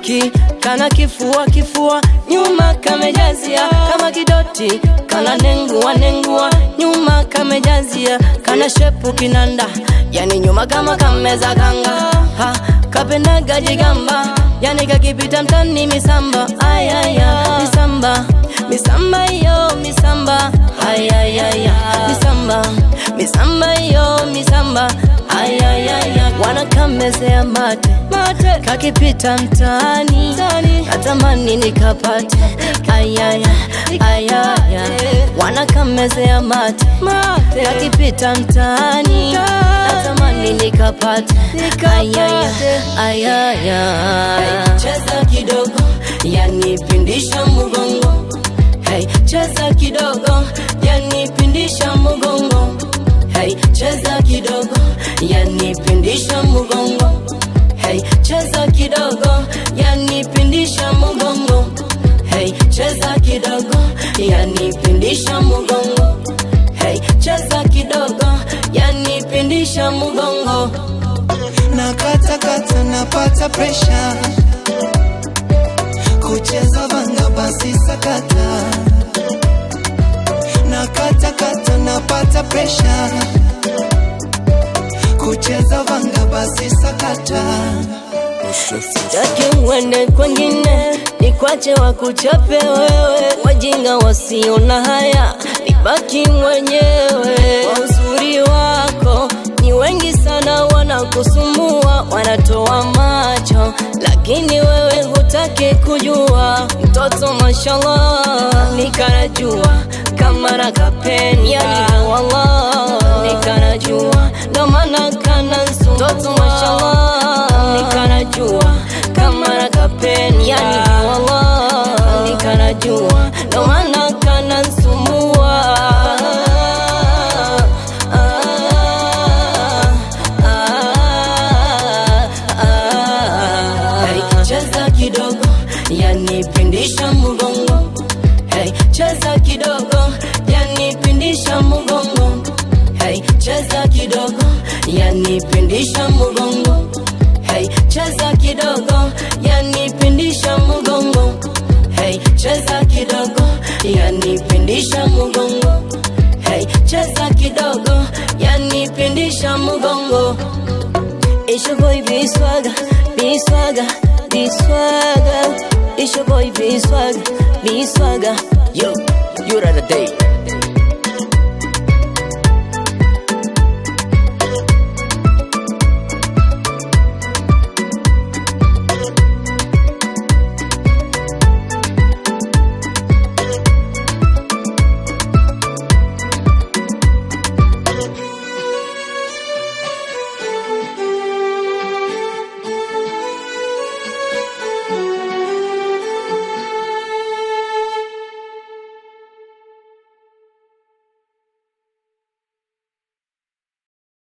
kiki kana kifua kifua nyuma kamejazia kama kidoti kana nengua nengua nyuma kamejazia kana shepu kinanda yani nyuma kama kameza kanga ha, kapendaga jigamba yani kakipita mtani misamba ayaya misamba misamba yo misamba ayayaya misamba misamba yo misamba ayayaya wanakamezea mate mate kakipita mtaani natamani nikapate ayaya ayaya wanakamezea mate mate kakipita mtaani natamani nikapate ayaya ayaya cheza kidogo yanipindisha mgongo hey, cheza kidogo yanipindisha mgongo hey, cheza kidogo yanipindisha mgongo hey, cheza kidogo yanipindisha mgongo hey, cheza kidogo yanipindisha mgongo hey, cheza kidogo yanipindisha mgongo na kata kata napata presha kucheza vanga basi sakata na kata kata napata presha kucheza vanga basi sakata Taki uende kwengine, nikwache wakuchape wewe, wajinga wasio na haya, nibaki mwenyewe. Kwa uzuri wako ni wengi sana wanakusumbua, wanatoa macho, lakini wewe hutaki kujua. Mtoto mashallah, nikanajua kama nakapenda, yani wallah, nikanajua ndo maana kanansu. Mtoto mashallah, nikanajua kama nakapenda, yani wallah, nikanajua ndo maana kanansumbua. Hey, cheza kidogo yanipindisha mgongo hey, cheza kidogo yanipindisha mgongo hey, cheza kidogo yanipindisha mgongo hey, cheza kidogo yanipindisha mgongo hey, cheza kidogo yanipindisha mgongo hey, cheza kidogo yanipindisha mgongo It's your boy B Swagger, B Swagger, B Swagger. It's your boy B Swagger, B Swagger. Yo, you're the day.